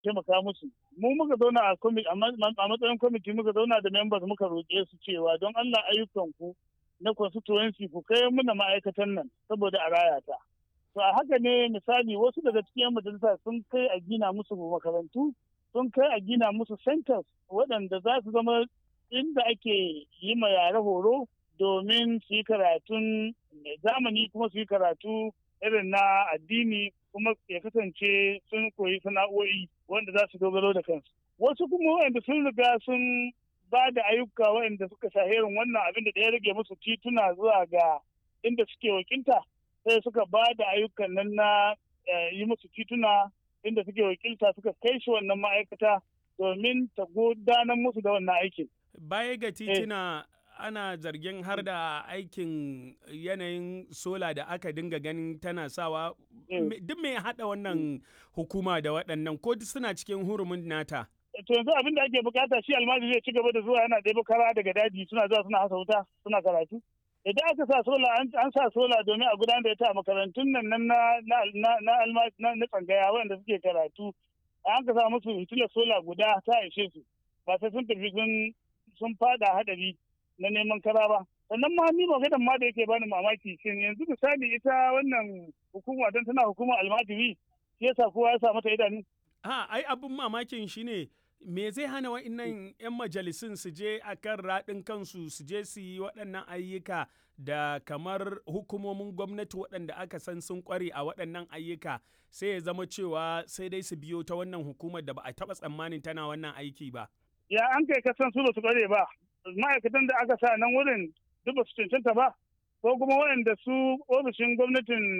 taimaka musu mu muka zauna a matsayin kwamiti muka zauna da members muka roƙe su cewa don Allah ayyukan ku na constituency ku kai muna ma'aikatan nan saboda a raya ta to a haka ne misali wasu daga cikin majalisa sun kai a gina musu makarantu sun kai a gina musu centers waɗanda za su zama inda ake yi ma yare horo domin su yi karatun zamani kuma su yi karatu irin na addini kuma ya kasance sun koyi sana'o'i wanda za su dogaro da kansu. Wasu kuma wanda sun riga sun ba da ayyuka waɗanda suka shaherin wannan abin da ya rage musu tituna zuwa ga inda suke wakilta sai suka ba da ayyukan nan na yi musu tituna inda suke wakilta suka kai shi wannan ma'aikata domin ta gudanar musu da wannan aikin. Baya ga tituna ana zargin har da aikin yanayin sola da aka dinga ganin tana sawa duk mai haɗa wannan hukuma da waɗannan ko suna cikin hurumin nata. To yanzu abin da ake bukata shi almajiri zai ci gaba da zuwa yana ɗebo kara daga daji suna zuwa suna hasa wuta suna karatu. Idan aka sa sola an sa sola domin a gudanar da ita a makarantun nan na na tsangaya wanda suke karatu an ka sa musu hitilar sola guda ta ishe su ba sai sun tafi sun fada hadari na neman kara ba sannan ma ni maganar ma da yake bani mamaki shin yanzu misali ita wannan hukuma don tana hukumar almajiri shi yasa kowa ya sa mata idanu ha ai abin mamakin shine me zai hana wa'annan 'yan majalisun su je a kan raɗin kansu su je su yi waɗannan ayyuka da kamar hukumomin gwamnati waɗanda aka san sun ƙware a waɗannan ayyuka sai ya zama cewa sai dai su biyo ta wannan hukumar da ba a taɓa tsammanin tana wannan aiki ba. Ya an kai kasan su ba su ƙware ba ma'aikatan da aka sa nan wurin duk ba su cancanta ba ko kuma waɗanda su ofishin gwamnatin